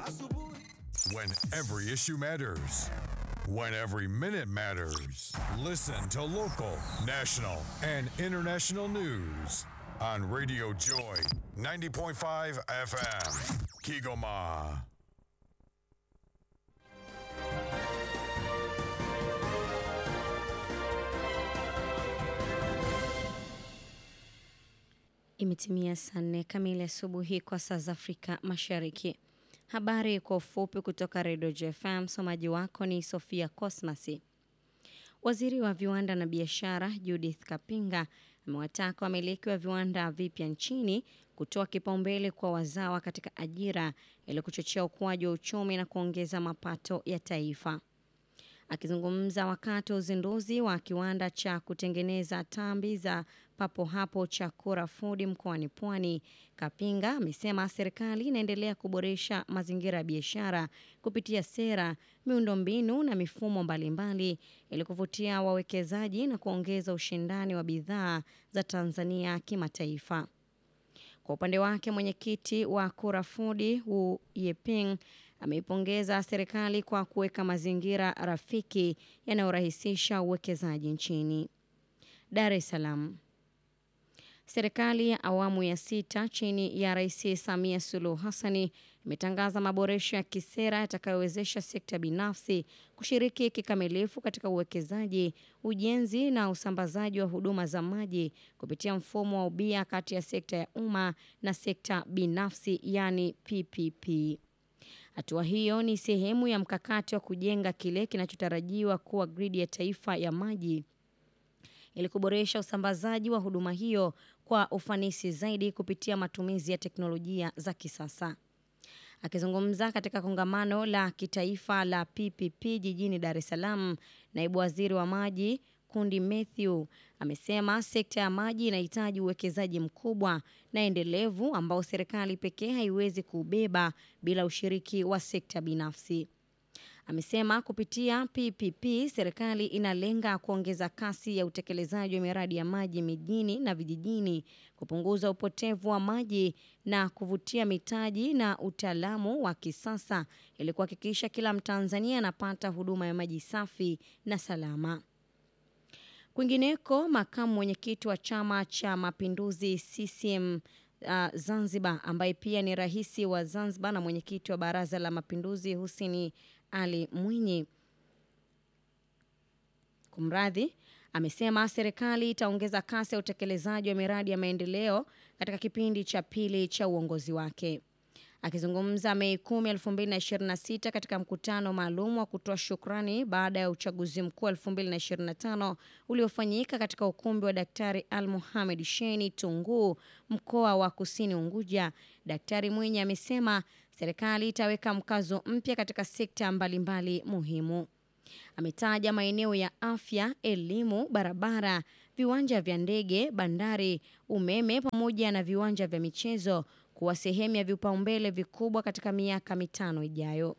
When every issue matters. When every minute matters. Listen to local, national, and international news on Radio Joy 90.5 FM. Kigoma. Imetimia saa nne kamili asubuhi kwa saa za Afrika Mashariki. Habari kwa ufupi kutoka Redio JFM. Msomaji wako ni Sofia Cosmasi. Waziri wa viwanda na biashara Judith Kapinga amewataka wamiliki wa viwanda vipya nchini kutoa kipaumbele kwa wazawa katika ajira ili kuchochea ukuaji wa uchumi na kuongeza mapato ya taifa. Akizungumza wakati wa uzinduzi wa kiwanda cha kutengeneza tambi za papo hapo cha Kura Food mkoani Pwani, Kapinga amesema serikali inaendelea kuboresha mazingira ya biashara kupitia sera, miundombinu na mifumo mbalimbali ili kuvutia wawekezaji na kuongeza ushindani wa bidhaa za Tanzania kimataifa. Kwa upande wake mwenyekiti wa Kura Food Wu Yeping ameipongeza serikali kwa kuweka mazingira rafiki yanayorahisisha uwekezaji nchini. Dar es Salaam. Serikali ya awamu ya sita chini ya Rais Samia Suluhu Hassani imetangaza maboresho ya kisera yatakayowezesha sekta binafsi kushiriki kikamilifu katika uwekezaji, ujenzi na usambazaji wa huduma za maji kupitia mfumo wa ubia kati ya sekta ya umma na sekta binafsi, yani PPP. Hatua hiyo ni sehemu ya mkakati wa kujenga kile kinachotarajiwa kuwa gridi ya taifa ya maji ili kuboresha usambazaji wa huduma hiyo kwa ufanisi zaidi kupitia matumizi ya teknolojia za kisasa. Akizungumza katika kongamano la kitaifa la PPP jijini Dar es Salaam, naibu waziri wa maji Kundi Mathew amesema sekta ya maji inahitaji uwekezaji mkubwa na endelevu ambao serikali pekee haiwezi kuubeba bila ushiriki wa sekta binafsi. Amesema kupitia PPP serikali inalenga kuongeza kasi ya utekelezaji wa miradi ya maji mijini na vijijini, kupunguza upotevu wa maji na kuvutia mitaji na utaalamu wa kisasa ili kuhakikisha kila Mtanzania anapata huduma ya maji safi na salama. Kwingineko, makamu mwenyekiti wa Chama cha Mapinduzi CCM uh, Zanzibar ambaye pia ni rais wa Zanzibar na mwenyekiti wa Baraza la Mapinduzi Hussein Ali Mwinyi kumradhi, amesema serikali itaongeza kasi ya utekelezaji wa miradi ya maendeleo katika kipindi cha pili cha uongozi wake. Akizungumza Mei 10, 2026 katika mkutano maalum wa kutoa shukrani baada ya uchaguzi mkuu 2025 uliofanyika katika ukumbi wa Daktari Al Mohamed Sheini Tunguu, mkoa wa Kusini Unguja, Daktari Mwinyi amesema serikali itaweka mkazo mpya katika sekta mbalimbali muhimu. Ametaja maeneo ya afya, elimu, barabara, viwanja vya ndege, bandari, umeme pamoja na viwanja vya michezo kuwa sehemu ya vipaumbele vikubwa katika miaka mitano ijayo.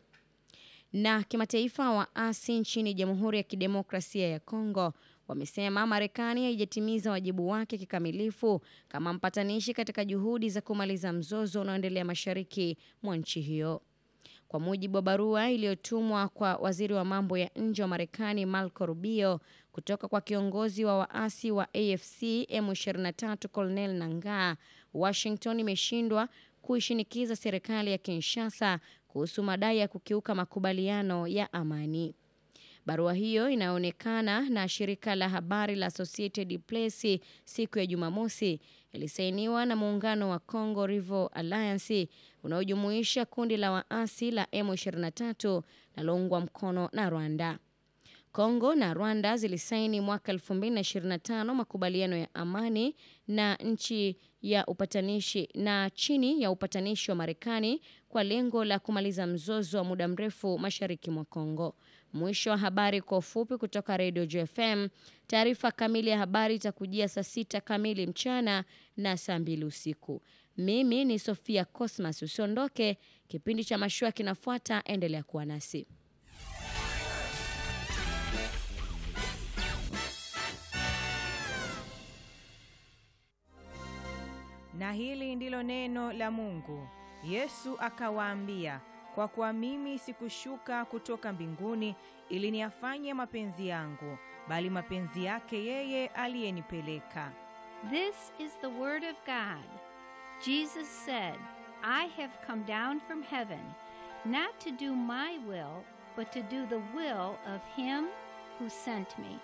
Na kimataifa, waasi nchini Jamhuri ya Kidemokrasia ya Kongo wamesema Marekani haijatimiza wajibu wake kikamilifu kama mpatanishi katika juhudi za kumaliza mzozo unaoendelea mashariki mwa nchi hiyo. Kwa mujibu wa barua iliyotumwa kwa waziri wa mambo ya nje wa Marekani Marco Rubio kutoka kwa kiongozi wa waasi wa AFC M23 Colonel Nangaa, Washington imeshindwa kuishinikiza serikali ya Kinshasa kuhusu madai ya kukiuka makubaliano ya amani. Barua hiyo inayoonekana na shirika la habari la Associated Press siku ya Jumamosi ilisainiwa na muungano wa Congo River Alliance unaojumuisha kundi la waasi la M23 linaloungwa mkono na Rwanda. Kongo na Rwanda zilisaini mwaka 2025 makubaliano ya amani na nchi ya upatanishi na chini ya upatanishi wa Marekani kwa lengo la kumaliza mzozo wa muda mrefu mashariki mwa Kongo. Mwisho wa habari kwa ufupi kutoka Radio JFM. Taarifa kamili ya habari itakujia saa sita kamili mchana na saa mbili usiku. Mimi ni Sofia Cosmas, usiondoke. Kipindi cha mashua kinafuata, endelea kuwa nasi. Na hili ndilo neno la Mungu. Yesu akawaambia, kwa kuwa mimi sikushuka kutoka mbinguni ili niyafanye mapenzi yangu, bali mapenzi yake yeye aliyenipeleka. This is the Word of God. Jesus said, I have come down from heaven, not to do my will, but to do the will of Him who sent me.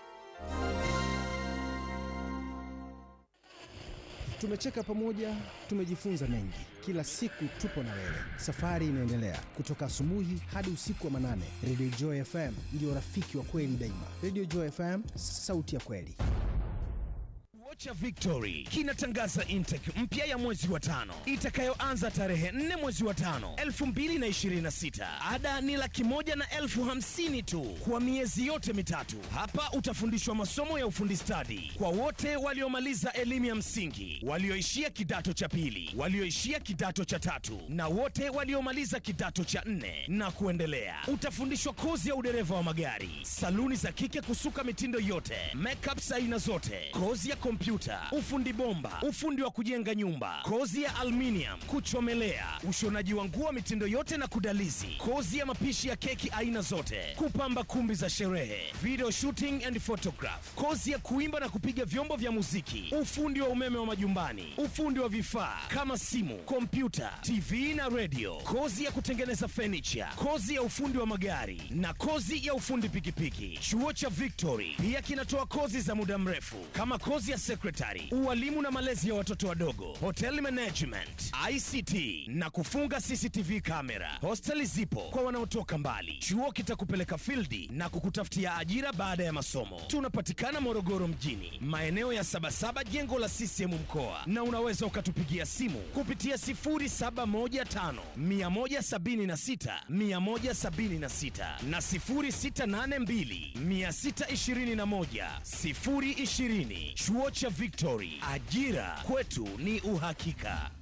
Tumecheka pamoja, tumejifunza mengi. Kila siku tupo na wewe, safari inaendelea kutoka asubuhi hadi usiku wa manane. Radio Joy FM ndio rafiki wa kweli daima. Radio Joy FM, sauti ya kweli. Vocha Victory kinatangaza intake mpya ya mwezi wa tano itakayoanza tarehe 4 mwezi wa tano 2026. Ada ni laki moja na elfu hamsini tu kwa miezi yote mitatu. Hapa utafundishwa masomo ya ufundi stadi kwa wote waliomaliza elimu ya msingi, walioishia kidato cha pili, walioishia kidato cha tatu na wote waliomaliza kidato cha nne na kuendelea. Utafundishwa kozi ya udereva wa magari, saluni za kike kusuka mitindo yote, makeups aina zote, kozi ya kompyuta, ufundi bomba, ufundi wa kujenga nyumba, kozi ya aluminium, kuchomelea, ushonaji wa nguo mitindo yote na kudalizi, kozi ya mapishi ya keki aina zote, kupamba kumbi za sherehe, video shooting and photograph, kozi ya kuimba na kupiga vyombo vya muziki, ufundi wa umeme wa majumbani, ufundi wa vifaa kama simu, kompyuta, TV na radio, kozi ya kutengeneza furniture, kozi ya ufundi wa magari na kozi ya ufundi pikipiki. Chuo cha Victory pia kinatoa kozi za muda mrefu kama kozi ya secretary, ualimu na malezi ya watoto wadogo, hotel management, ICT na kufunga CCTV kamera. Hosteli zipo kwa wanaotoka mbali. Chuo kitakupeleka fildi na kukutafutia ajira baada ya masomo. Tunapatikana Morogoro mjini, maeneo ya Sabasaba, jengo la CCM mkoa, na unaweza ukatupigia simu kupitia 0715 176 176 na 0682 621 020. Chuo cha Victory, ajira kwetu ni uhakika.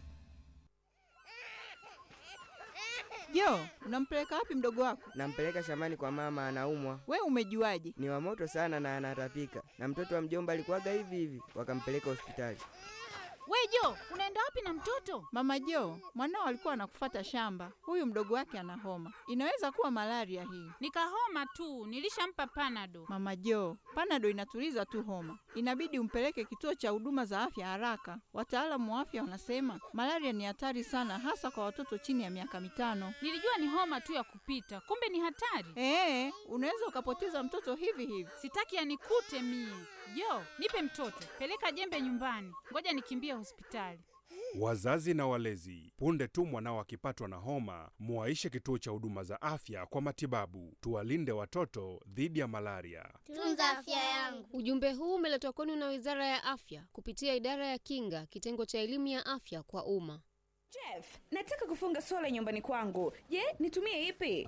Jo, unampeleka wapi mdogo wako? Nampeleka shambani kwa mama, anaumwa. We umejuaje? Ni wa moto sana na anatapika, na mtoto wa mjomba alikuwaga hivi hivi, wakampeleka hospitali. We Jo, unaenda wapi na mtoto? Mama Jo, mwanao alikuwa anakufata shamba. Huyu mdogo wake ana homa, inaweza kuwa malaria hii. Nikahoma tu, nilishampa panado. Mama Jo, panado inatuliza tu homa, inabidi umpeleke kituo cha huduma za afya haraka. Wataalamu wa afya wanasema malaria ni hatari sana, hasa kwa watoto chini ya miaka mitano. Nilijua ni homa tu ya kupita, kumbe ni hatari. Ee, unaweza ukapoteza mtoto hivi hivi. Sitaki anikute mie. Jo, nipe mtoto, peleka jembe nyumbani, ngoja nikimbie hospitali. Wazazi na walezi, punde tu mwanao akipatwa na homa, muwaishe kituo cha huduma za afya kwa matibabu. Tuwalinde watoto dhidi ya malaria. Tunza afya yangu. Ujumbe huu umeletwa kwenu na Wizara ya Afya kupitia Idara ya Kinga, kitengo cha elimu ya afya kwa umma. Jeff, nataka kufunga sola nyumbani kwangu. Je, nitumie ipi?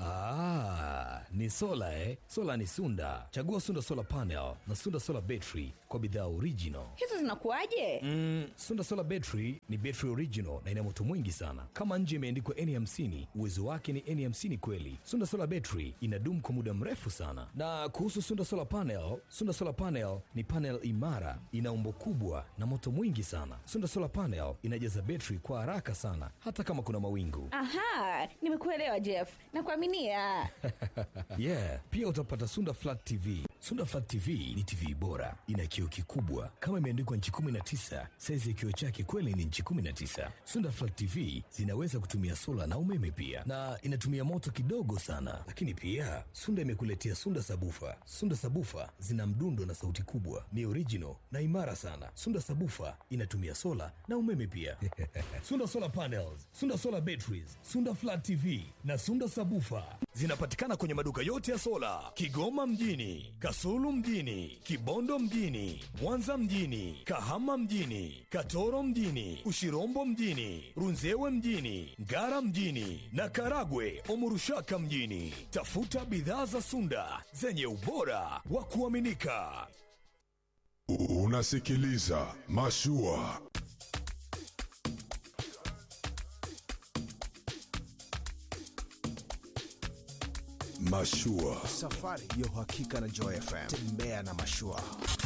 Ah, ni sola eh? Sola ni Sunda. Chagua Sunda Solar Panel na Sunda Solar Battery kwa bidhaa original. Hizo zinakuwaje? Mm, Sunda Solar Battery ni battery original na ina moto mwingi sana. Kama nje imeandikwa N50, uwezo wake ni N50 kweli. Sunda Solar Battery inadumu kwa muda mrefu sana. Na kuhusu Sunda Solar Panel, Sunda Solar Panel ni panel imara, ina umbo kubwa na moto mwingi sana. Sunda Solar Panel inajaza battery kwa haraka sana hata kama kuna mawingu. Aha, nimekuelewa Jeff. Nakuaminia. yeah, pia utapata Sunda Flat TV. Sunda Flat TV ni TV bora, ina kioo kikubwa kama imeandikwa nchi 19. Saizi ya kioo chake kweli ni nchi 19. Sunda Flat TV zinaweza kutumia sola na umeme pia, na inatumia moto kidogo sana. Lakini pia Sunda imekuletea Sunda Sabufa. Sunda Sabufa zina mdundo na sauti kubwa, ni original na imara sana. Sunda Sabufa inatumia sola na umeme pia. Sunda Solar Panels, Sunda Solar Batteries, Sunda Flat TV na Sunda Sabufa zinapatikana kwenye maduka yote ya sola Kigoma mjini, Kasulu mjini, Kibondo mjini, Mwanza mjini, Kahama mjini, Katoro mjini, Ushirombo mjini, Runzewe mjini, Ngara mjini na Karagwe Omurushaka mjini. Tafuta bidhaa za Sunda zenye ubora wa kuaminika. Unasikiliza Mashua. Mashua. Safari ya uhakika na Joy FM. Tembea na mashua.